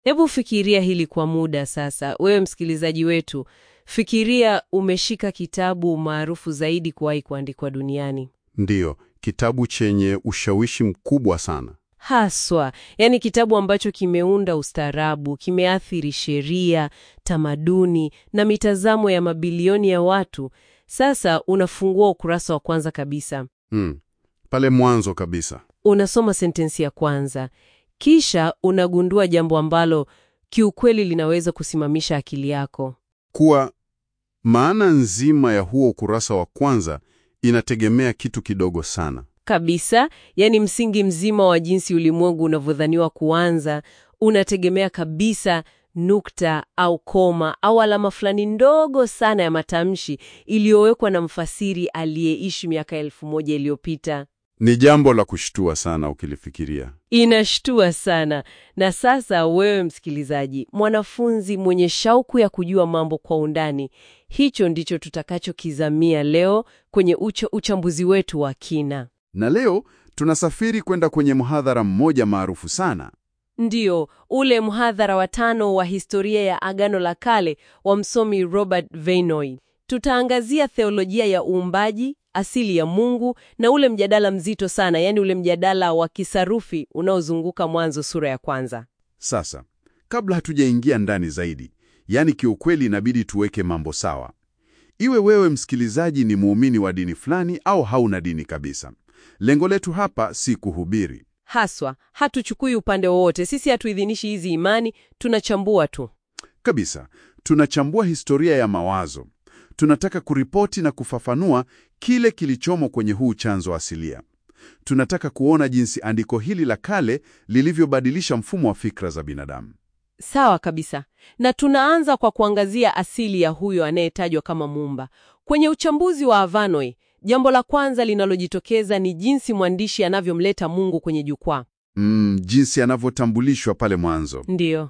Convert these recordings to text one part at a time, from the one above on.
Hebu fikiria hili kwa muda sasa, wewe msikilizaji wetu. Fikiria umeshika kitabu maarufu zaidi kuwahi kuandikwa duniani Ndiyo, kitabu chenye ushawishi mkubwa sana. haswa, yaani kitabu ambacho kimeunda ustaarabu, kimeathiri sheria, tamaduni na mitazamo ya mabilioni ya watu. Sasa unafungua ukurasa wa kwanza kabisa, Hmm. Pale mwanzo kabisa. unasoma sentensi ya kwanza, kisha unagundua jambo ambalo kiukweli linaweza kusimamisha akili yako. Kuwa maana nzima ya huo ukurasa wa kwanza inategemea kitu kidogo sana. kabisa yaani msingi mzima wa jinsi ulimwengu unavyodhaniwa kuanza unategemea kabisa nukta au koma au alama fulani ndogo sana ya matamshi iliyowekwa na mfasiri aliyeishi miaka elfu moja iliyopita. Ni jambo la kushtua sana ukilifikiria. Inashtua sana. Na sasa wewe msikilizaji, mwanafunzi mwenye shauku ya kujua mambo kwa undani, hicho ndicho tutakachokizamia leo kwenye ucho uchambuzi wetu wa kina. Na leo tunasafiri kwenda kwenye mhadhara mmoja maarufu sana. Ndiyo, ule mhadhara wa tano wa historia ya Agano la Kale wa msomi Robert Venoy. Tutaangazia theolojia ya uumbaji, asili ya Mungu na ule mjadala mzito sana, yaani ule mjadala wa kisarufi unaozunguka Mwanzo sura ya kwanza. Sasa, kabla hatujaingia ndani zaidi, yaani kiukweli inabidi tuweke mambo sawa. Iwe wewe msikilizaji ni muumini wa dini fulani au hauna dini kabisa. Lengo letu hapa si kuhubiri. Haswa, hatuchukui upande wowote. Sisi hatuidhinishi hizi imani, tunachambua tu. Kabisa, tunachambua historia ya mawazo. Tunataka kuripoti na kufafanua kile kilichomo kwenye huu chanzo asilia. Tunataka kuona jinsi andiko hili la kale lilivyobadilisha mfumo wa fikra za binadamu. Sawa kabisa. Na tunaanza kwa kuangazia asili ya huyo anayetajwa kama muumba. Kwenye uchambuzi wa Avanoi, jambo la kwanza linalojitokeza ni jinsi mwandishi anavyomleta Mungu kwenye jukwaa. Mm, jinsi anavyotambulishwa pale mwanzo. Ndiyo.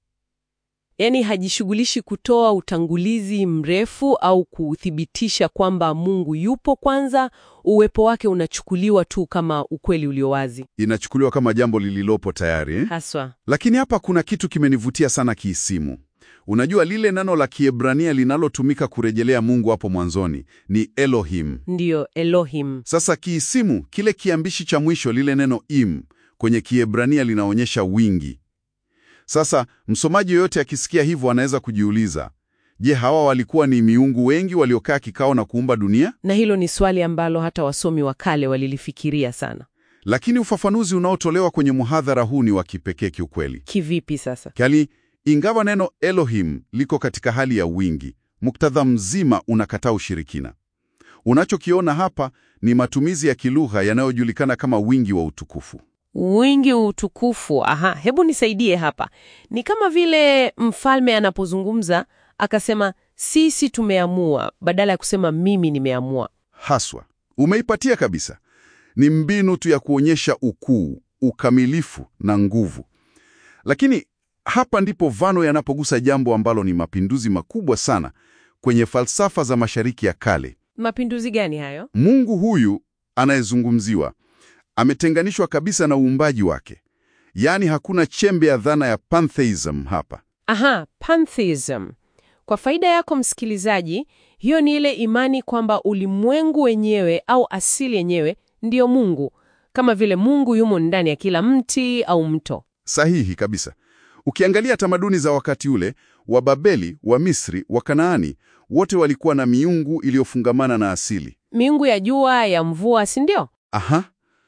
Yaani hajishughulishi kutoa utangulizi mrefu au kuthibitisha kwamba Mungu yupo kwanza, uwepo wake unachukuliwa tu kama ukweli ulio wazi. Inachukuliwa kama jambo lililopo tayari eh? Haswa. Lakini hapa kuna kitu kimenivutia sana kiisimu. Unajua lile neno la Kiebrania linalotumika kurejelea Mungu hapo mwanzoni ni Elohim. Ndiyo, Elohim. Sasa kiisimu, kile kiambishi cha mwisho, lile neno im, kwenye Kiebrania linaonyesha wingi. Sasa msomaji yoyote akisikia hivyo anaweza kujiuliza, je, hawa walikuwa ni miungu wengi waliokaa kikao na kuumba dunia? Na hilo ni swali ambalo hata wasomi wa kale walilifikiria sana. Lakini ufafanuzi unaotolewa kwenye muhadhara huu ni wa kipekee kiukweli. Kivipi sasa? Kali, ingawa neno Elohim liko katika hali ya wingi, muktadha mzima unakataa ushirikina. Unachokiona hapa ni matumizi ya kilugha yanayojulikana kama wingi wa utukufu. Wingi wa utukufu. Aha, hebu nisaidie hapa. Ni kama vile mfalme anapozungumza akasema sisi tumeamua, badala ya kusema mimi nimeamua. Haswa, umeipatia kabisa. Ni mbinu tu ya kuonyesha ukuu, ukamilifu na nguvu. Lakini hapa ndipo Vano yanapogusa jambo ambalo ni mapinduzi makubwa sana kwenye falsafa za Mashariki ya Kale. Mapinduzi gani hayo? Mungu huyu anayezungumziwa ametenganishwa kabisa na uumbaji wake, yaani hakuna chembe ya dhana ya pantheism hapa. Aha, pantheism. Kwa faida yako msikilizaji, hiyo ni ile imani kwamba ulimwengu wenyewe au asili yenyewe ndiyo Mungu, kama vile Mungu yumo ndani ya kila mti au mto. Sahihi kabisa. Ukiangalia tamaduni za wakati ule, wa Babeli, wa Misri, wa Kanaani, wote walikuwa na miungu iliyofungamana na asili. Miungu ya jua, ya mvua, si ndio? Aha,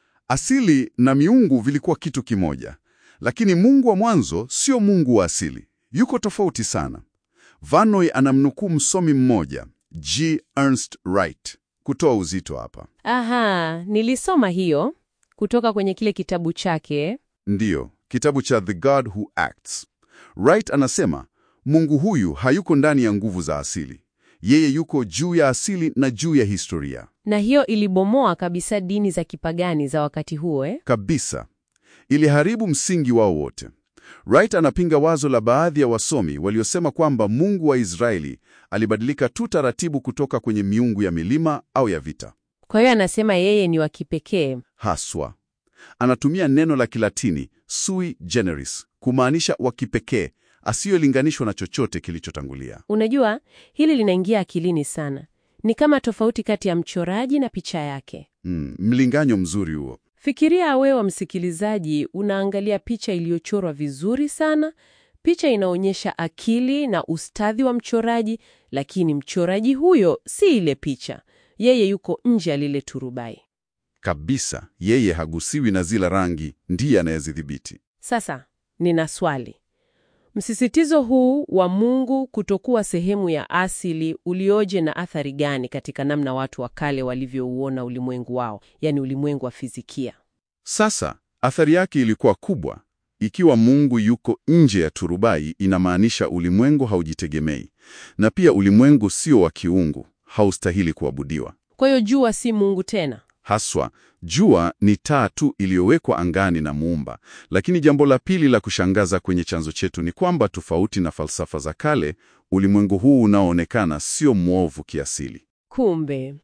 asili na miungu vilikuwa kitu kimoja, lakini Mungu wa mwanzo sio Mungu wa asili, yuko tofauti sana. Vanoy anamnukuu msomi mmoja G. Ernst Wright kutoa uzito hapa. Aha, nilisoma hiyo kutoka kwenye kile kitabu chake. Ndiyo, kitabu cha The God Who Acts. Wright anasema Mungu huyu hayuko ndani ya nguvu za asili, yeye yuko juu ya asili na juu ya historia Na hiyo ilibomoa kabisa dini za kipagani za wakati huo eh? kabisa. Iliharibu msingi wao wote. Wright anapinga wazo la baadhi ya wasomi waliosema kwamba Mungu wa Israeli alibadilika tu taratibu kutoka kwenye miungu ya milima au ya vita. Kwa hiyo anasema yeye ni wa kipekee. Haswa anatumia neno la Kilatini sui generis, kumaanisha wa kipekee, asiyolinganishwa na chochote kilichotangulia. Unajua, hili linaingia akilini sana. Ni kama tofauti kati ya mchoraji na picha yake. Mm, mlinganyo mzuri huo. Fikiria wewe msikilizaji, unaangalia picha iliyochorwa vizuri sana. Picha inaonyesha akili na ustadhi wa mchoraji, lakini mchoraji huyo si ile picha. Yeye yuko nje ya lile turubai. Kabisa, yeye hagusiwi na zile rangi, ndiye anayezidhibiti. Sasa nina swali. Msisitizo huu wa Mungu kutokuwa sehemu ya asili ulioje na athari gani katika namna watu wa kale walivyouona ulimwengu wao, yaani ulimwengu wa fizikia? Sasa athari yake ilikuwa kubwa. Ikiwa Mungu yuko nje ya turubai, inamaanisha ulimwengu haujitegemei, na pia ulimwengu sio wa kiungu, haustahili kuabudiwa. Kwa hiyo jua si Mungu tena. Haswa, jua ni taa tu iliyowekwa angani na Muumba. Lakini jambo la pili la kushangaza kwenye chanzo chetu ni kwamba tofauti na falsafa za kale, ulimwengu huu unaoonekana sio mwovu kiasili. Kumbe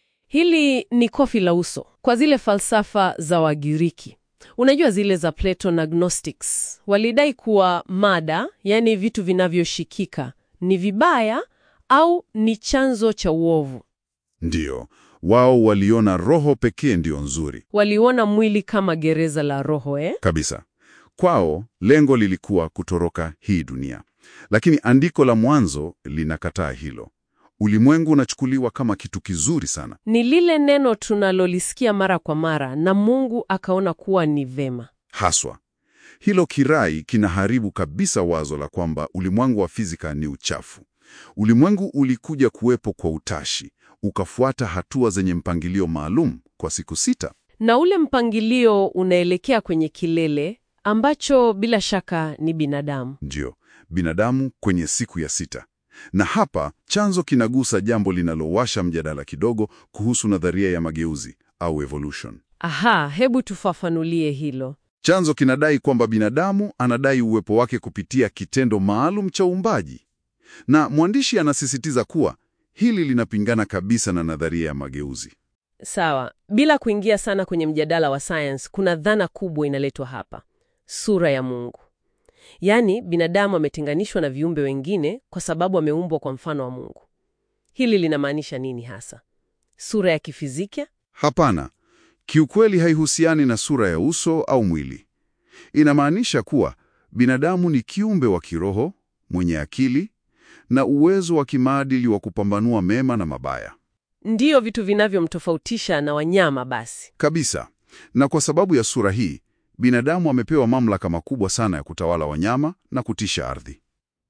hili ni kofi la uso kwa zile falsafa za Wagiriki. Unajua zile za Plato na Gnostics walidai kuwa mada, yaani vitu vinavyoshikika, ni vibaya au ni chanzo cha uovu. Ndiyo, wao waliona roho pekee ndiyo nzuri Waliona mwili kama gereza la roho eh? kabisa. Kwao lengo lilikuwa kutoroka hii dunia, lakini andiko la Mwanzo linakataa hilo. Ulimwengu unachukuliwa kama kitu kizuri sana. Ni lile neno tunalolisikia mara kwa mara, na Mungu akaona kuwa ni vema. Haswa hilo kirai kinaharibu kabisa wazo la kwamba ulimwengu wa fizika ni uchafu. Ulimwengu ulikuja kuwepo kwa utashi, ukafuata hatua zenye mpangilio maalum kwa siku sita. Na ule mpangilio unaelekea kwenye kilele ambacho bila shaka ni binadamu. Ndiyo, binadamu kwenye siku ya sita. Na hapa chanzo kinagusa jambo linalowasha mjadala kidogo kuhusu nadharia ya mageuzi au evolution. Aha, hebu tufafanulie hilo. Chanzo kinadai kwamba binadamu anadai uwepo wake kupitia kitendo maalum cha uumbaji, na mwandishi anasisitiza kuwa hili linapingana kabisa na nadharia ya mageuzi. Sawa, bila kuingia sana kwenye mjadala wa science, kuna dhana kubwa inaletwa hapa, sura ya Mungu. Yaani binadamu ametenganishwa na viumbe wengine kwa sababu ameumbwa kwa mfano wa Mungu. Hili linamaanisha nini hasa? Sura ya kifizikia? Hapana, kiukweli haihusiani na sura ya uso au mwili. Inamaanisha kuwa binadamu ni kiumbe wa kiroho mwenye akili na uwezo wa kimaadili wa kupambanua mema na mabaya Ndiyo vitu vinavyomtofautisha na wanyama basi. kabisa. Na kwa sababu ya sura hii, binadamu amepewa mamlaka makubwa sana ya kutawala wanyama na kutisha ardhi.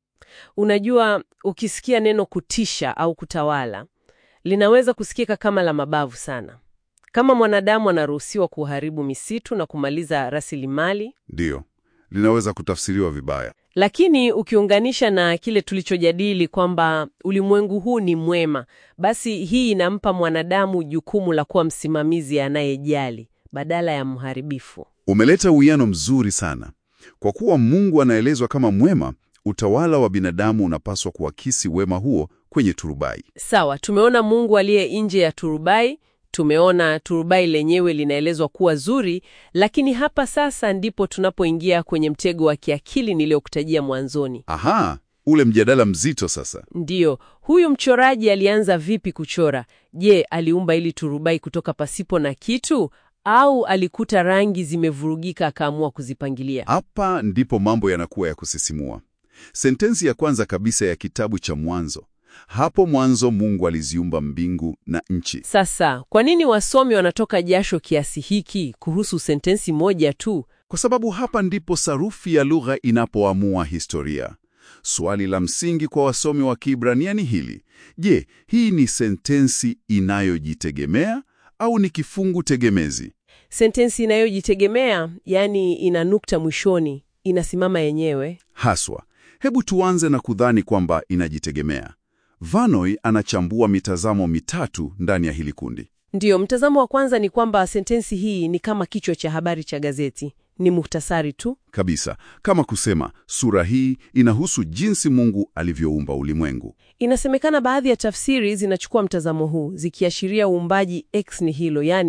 Unajua, ukisikia neno kutisha au kutawala, linaweza kusikika kama la mabavu sana. Kama mwanadamu anaruhusiwa kuharibu misitu na kumaliza rasilimali, Ndiyo, linaweza kutafsiriwa vibaya. lakini ukiunganisha na kile tulichojadili kwamba ulimwengu huu ni mwema, basi hii inampa mwanadamu jukumu la kuwa msimamizi anayejali badala ya mharibifu. Umeleta uwiano mzuri sana. Kwa kuwa Mungu anaelezwa kama mwema, utawala wa binadamu unapaswa kuakisi wema huo kwenye turubai. Sawa, tumeona Mungu aliye nje ya turubai, tumeona turubai lenyewe linaelezwa kuwa zuri, lakini hapa sasa ndipo tunapoingia kwenye mtego wa kiakili niliyokutajia mwanzoni. Aha, ule mjadala mzito sasa. Ndiyo, huyu mchoraji alianza vipi kuchora? Je, aliumba ili turubai kutoka pasipo na kitu au alikuta rangi zimevurugika akaamua kuzipangilia? Hapa ndipo mambo yanakuwa ya kusisimua. Sentensi ya kwanza kabisa ya kitabu cha Mwanzo, hapo mwanzo Mungu aliziumba mbingu na nchi. Sasa, kwa nini wasomi wanatoka jasho kiasi hiki kuhusu sentensi moja tu? Kwa sababu hapa ndipo sarufi ya lugha inapoamua historia. Swali la msingi kwa wasomi wa Kiebrania ni hili: je, hii ni sentensi inayojitegemea au ni kifungu tegemezi? Sentensi inayojitegemea, yaani ina nukta mwishoni, inasimama yenyewe. Haswa, hebu tuanze na kudhani kwamba inajitegemea. Vanoi anachambua mitazamo mitatu ndani ya hili kundi. Ndiyo, mtazamo wa kwanza ni kwamba sentensi hii ni kama kichwa cha habari cha gazeti, ni muhtasari tu. Kabisa, kama kusema sura hii inahusu jinsi Mungu alivyoumba ulimwengu. Inasemekana baadhi ya tafsiri zinachukua mtazamo huu zikiashiria uumbaji ex nihilo, yaani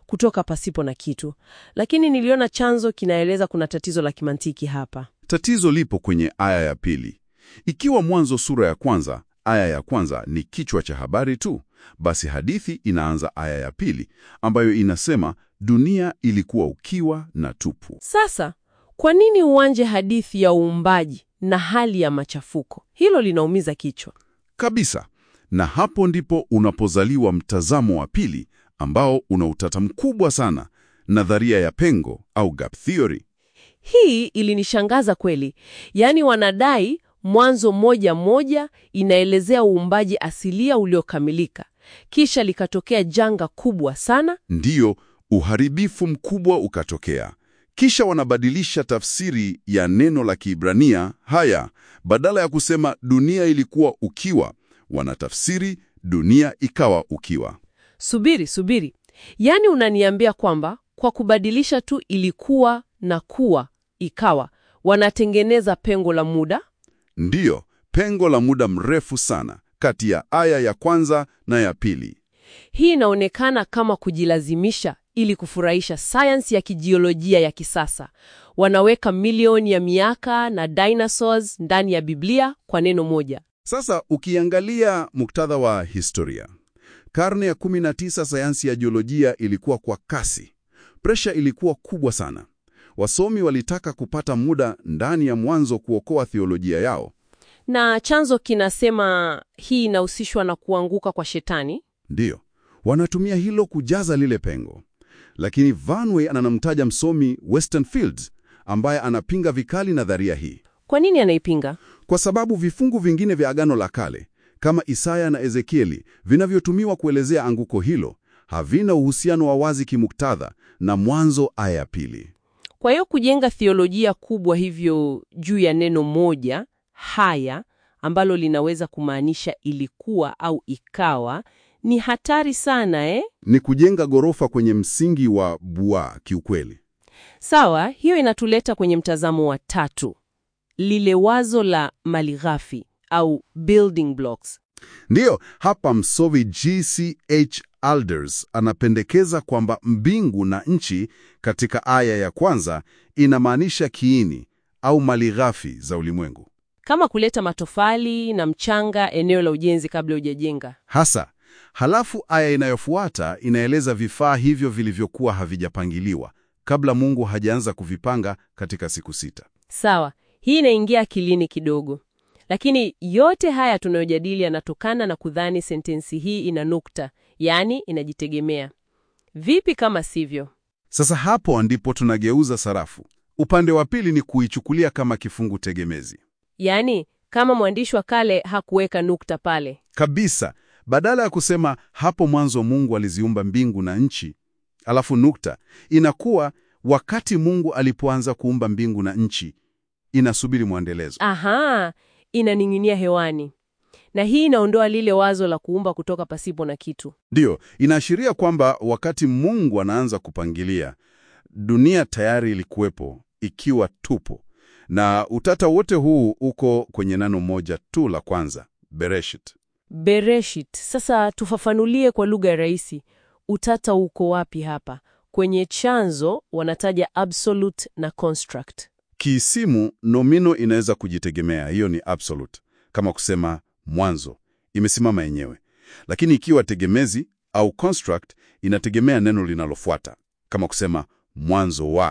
kutoka pasipo na kitu, lakini niliona chanzo kinaeleza kuna tatizo la kimantiki hapa. Tatizo lipo kwenye aya ya pili. Ikiwa Mwanzo sura ya kwanza aya ya kwanza ni kichwa cha habari tu, basi hadithi inaanza aya ya pili ambayo inasema dunia ilikuwa ukiwa na tupu. Sasa kwa nini uanje hadithi ya uumbaji na hali ya machafuko? Hilo linaumiza kichwa. Kabisa. Na hapo ndipo unapozaliwa mtazamo wa pili ambao una utata mkubwa sana, nadharia ya pengo au gap theory. Hii ilinishangaza kweli. Yaani wanadai Mwanzo moja moja inaelezea uumbaji asilia uliokamilika, kisha likatokea janga kubwa sana. Ndiyo, uharibifu mkubwa ukatokea. Kisha wanabadilisha tafsiri ya neno la Kiebrania haya, badala ya kusema dunia ilikuwa ukiwa, wanatafsiri dunia ikawa ukiwa. Subiri, subiri. Yaani unaniambia kwamba kwa kubadilisha tu ilikuwa na kuwa ikawa, wanatengeneza pengo la muda? Ndiyo, pengo la muda mrefu sana kati ya aya ya kwanza na ya pili. Hii inaonekana kama kujilazimisha ili kufurahisha sayansi ya kijiolojia ya kisasa. Wanaweka milioni ya miaka na dinosaurs ndani ya Biblia kwa neno moja. Sasa ukiangalia muktadha wa historia, karne ya 19 sayansi ya jiolojia ilikuwa kwa kasi. Presha ilikuwa kubwa sana. Wasomi walitaka kupata muda ndani ya Mwanzo kuokoa theolojia yao. Na chanzo kinasema hii inahusishwa na kuanguka kwa Shetani. Ndiyo, wanatumia hilo kujaza lile pengo. Lakini Vanway anamtaja msomi Weston Fields ambaye anapinga vikali nadharia hii, Kwa nini anaipinga? kwa sababu vifungu vingine vya Agano la Kale kama Isaya na Ezekieli vinavyotumiwa kuelezea anguko hilo havina uhusiano wa wazi kimuktadha na Mwanzo aya ya pili. Kwa hiyo kujenga theolojia kubwa hivyo juu ya neno moja haya ambalo linaweza kumaanisha ilikuwa au ikawa ni hatari sana eh? Ni kujenga ghorofa kwenye msingi wa bua kiukweli. Sawa, hiyo inatuleta kwenye mtazamo wa tatu, lile wazo la malighafi au building blocks. Ndiyo, hapa msomi G.C.H. Alders anapendekeza kwamba mbingu na nchi katika aya ya kwanza inamaanisha kiini au malighafi za ulimwengu. Kama kuleta matofali na mchanga eneo la ujenzi kabla hujajenga. Hasa, halafu aya inayofuata inaeleza vifaa hivyo vilivyokuwa havijapangiliwa kabla Mungu hajaanza kuvipanga katika siku sita. Sawa, hii inaingia akilini kidogo, lakini yote haya tunayojadili yanatokana na kudhani sentensi hii ina nukta, yaani inajitegemea. Vipi kama sivyo? Sasa hapo ndipo tunageuza sarafu. Upande wa pili ni kuichukulia kama kifungu tegemezi Yaani kama mwandishi wa kale hakuweka nukta pale. kabisa. Badala ya kusema hapo mwanzo Mungu aliziumba mbingu na nchi, alafu nukta, inakuwa wakati Mungu alipoanza kuumba mbingu na nchi, inasubiri mwendelezo. Aha, inaning'inia hewani, na hii inaondoa lile wazo la kuumba kutoka pasipo na kitu. Ndiyo, inaashiria kwamba wakati Mungu anaanza kupangilia, dunia tayari ilikuwepo ikiwa tupo, na utata wote huu uko kwenye neno moja tu la kwanza, Bereshit. Bereshit. Sasa tufafanulie kwa lugha rahisi, utata uko wapi hapa? Kwenye chanzo wanataja absolute na construct. Kiisimu, nomino inaweza kujitegemea, hiyo ni absolute, kama kusema mwanzo, imesimama yenyewe. Lakini ikiwa tegemezi au construct, inategemea neno linalofuata, kama kusema mwanzo wa.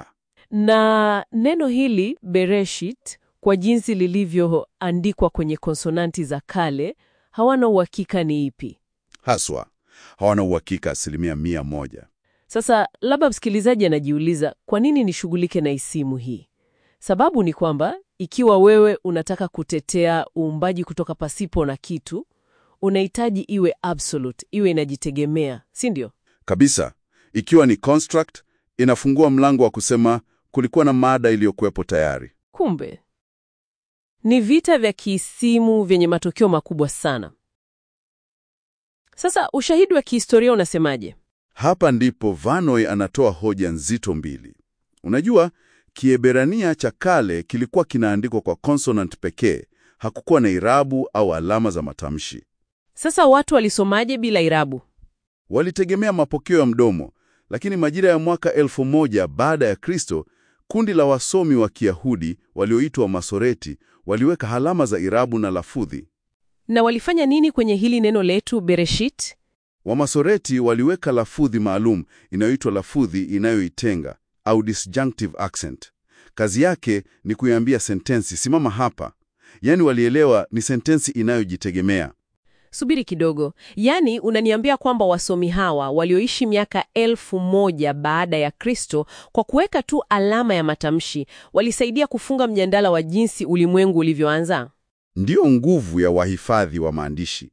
Na neno hili Bereshit, kwa jinsi lilivyoandikwa kwenye konsonanti za kale, hawana uhakika ni ipi. Haswa hawana uhakika asilimia mia moja. Sasa labda msikilizaji anajiuliza kwa nini nishughulike na isimu hii? Sababu ni kwamba ikiwa wewe unataka kutetea uumbaji kutoka pasipo na kitu, unahitaji iwe absolute, iwe inajitegemea, si ndio? Kabisa. Ikiwa ni construct, inafungua mlango wa kusema kulikuwa na mada iliyokuwepo tayari. Kumbe ni vita vya kiisimu vyenye matokeo makubwa sana. Sasa ushahidi wa kihistoria unasemaje? Hapa ndipo Vanoi anatoa hoja nzito mbili. Unajua, Kiebrania cha kale kilikuwa kinaandikwa kwa consonant pekee, hakukuwa na irabu au alama za matamshi. Sasa watu walisomaje bila irabu? Walitegemea mapokeo ya mdomo, Lakini majira ya mwaka elfu moja baada ya Kristo, kundi la wasomi wa Kiyahudi walioitwa Masoreti waliweka alama za irabu na lafudhi. Na walifanya nini kwenye hili neno letu Bereshit? Wamasoreti waliweka lafudhi maalum inayoitwa lafudhi inayoitenga au disjunctive accent. Kazi yake ni kuiambia sentensi simama hapa, yaani walielewa ni sentensi inayojitegemea. Subiri kidogo, yaani unaniambia kwamba wasomi hawa walioishi miaka elfu moja baada ya Kristo, kwa kuweka tu alama ya matamshi walisaidia kufunga mjadala wa jinsi ulimwengu ulivyoanza? Ndiyo nguvu ya wahifadhi wa maandishi.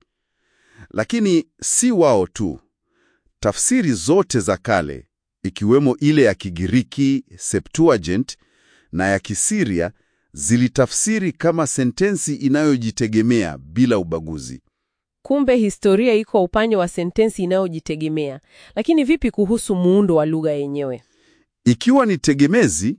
Lakini si wao tu. Tafsiri zote za kale, ikiwemo ile ya Kigiriki Septuagint na ya Kisiria, zilitafsiri kama sentensi inayojitegemea bila ubaguzi. Kumbe historia iko upande wa sentensi inayojitegemea. Lakini vipi kuhusu muundo wa lugha yenyewe? Ikiwa ni tegemezi,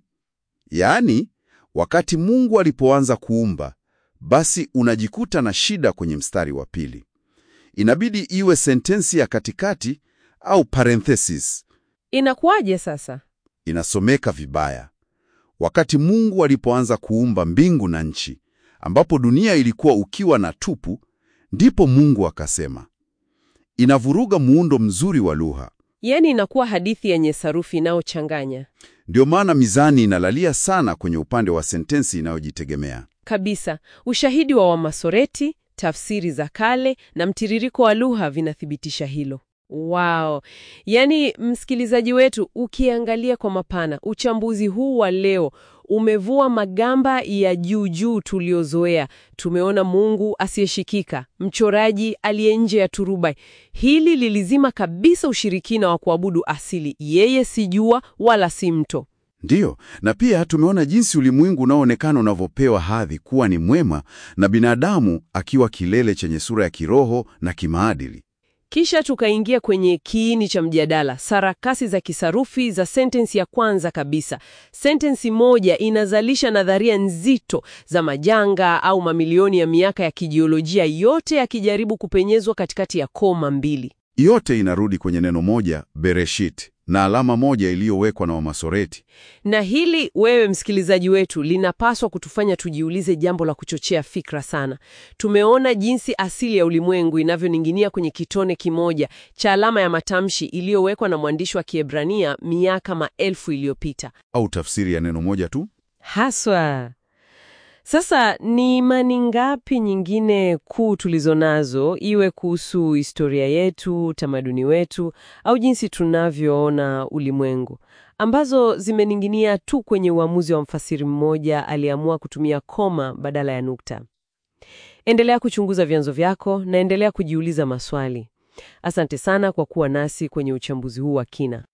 yaani wakati Mungu alipoanza kuumba, basi unajikuta na shida kwenye mstari wa pili. Inabidi iwe sentensi ya katikati au parenthesis. Inakuwaje sasa? Inasomeka vibaya. Wakati Mungu alipoanza kuumba mbingu na nchi, ambapo dunia ilikuwa ukiwa na tupu, ndipo Mungu akasema. Inavuruga muundo mzuri wa lugha. Yaani inakuwa hadithi yenye sarufi inayochanganya Ndio maana mizani inalalia sana kwenye upande wa sentensi inayojitegemea. kabisa. Ushahidi wa Wamasoreti, tafsiri za kale na mtiririko wa lugha vinathibitisha hilo. Wow! Yaani msikilizaji wetu, ukiangalia kwa mapana, uchambuzi huu wa leo umevua magamba ya juu juu tuliozoea. Tumeona Mungu asiyeshikika, mchoraji aliye nje ya turubai. Hili lilizima kabisa ushirikina wa kuabudu asili. Yeye si jua wala si mto. Ndiyo, na pia tumeona jinsi ulimwengu unaoonekana unavyopewa hadhi kuwa ni mwema na binadamu akiwa kilele chenye sura ya kiroho na kimaadili. Kisha tukaingia kwenye kiini cha mjadala, sarakasi za kisarufi za sentensi ya kwanza kabisa. Sentensi moja inazalisha nadharia nzito za majanga au mamilioni ya miaka ya kijiolojia, yote yakijaribu kupenyezwa katikati ya koma mbili. Yote inarudi kwenye neno moja, Bereshit, na alama moja iliyowekwa na Wamasoreti. Na hili wewe msikilizaji wetu, linapaswa kutufanya tujiulize jambo la kuchochea fikra sana. Tumeona jinsi asili ya ulimwengu inavyoning'inia kwenye kitone kimoja cha alama ya matamshi iliyowekwa na mwandishi wa Kiebrania miaka maelfu iliyopita. Au tafsiri ya neno moja tu? Haswa. Sasa ni imani ngapi nyingine kuu tulizo nazo, iwe kuhusu historia yetu, utamaduni wetu, au jinsi tunavyoona ulimwengu, ambazo zimening'inia tu kwenye uamuzi wa mfasiri mmoja aliyeamua kutumia koma badala ya nukta? Endelea kuchunguza vyanzo vyako na endelea kujiuliza maswali. Asante sana kwa kuwa nasi kwenye uchambuzi huu wa kina.